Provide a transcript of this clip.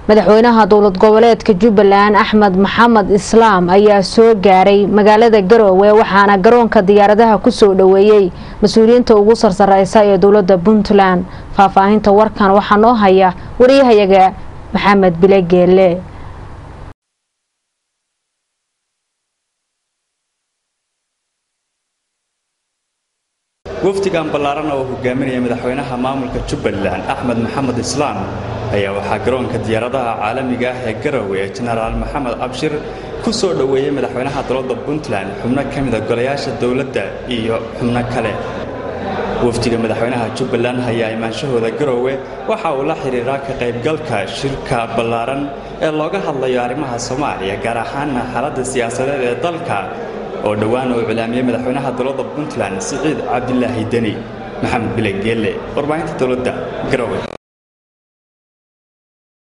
madaxweynaha dowlad goboleedka jubbaland axmed maxamed islaam ayaa soo gaaray magaalada garoowe waxaana garoonka diyaaradaha kusoo dhoweeyey mas-uuliyiinta ugu sarsareysa ee dowlada puntland faahfaahinta warkan waxaa noo haya wariyahayaga maxamed bile geele wafdigan ballaaran oo hogaaminaya madaxweynaha maamulka jubbaland axmed maxamed islaam ayaa waxaa garoonka diyaaradaha caalamiga ah ee garowe ee jenaraal maxamed abshir ku soo dhoweeyey madaxweynaha dowladda puntland xubno ka mida golayaasha dowladda iyo xubno kale wafdiga madaxweynaha jubbaland ayaa imaanshahooda garowe waxa uu la xidhiiraa ka qaybgalka shirka ballaaran ee looga hadlayo arrimaha soomaaliya gaar ahaana xaaladda siyaasadeed ee dalka oo dhowaan uu cilaamiyey madaxweynaha dowladda puntland siciid cabdilaahi deni maxamed bile geelle warbaahinta dowladda garowe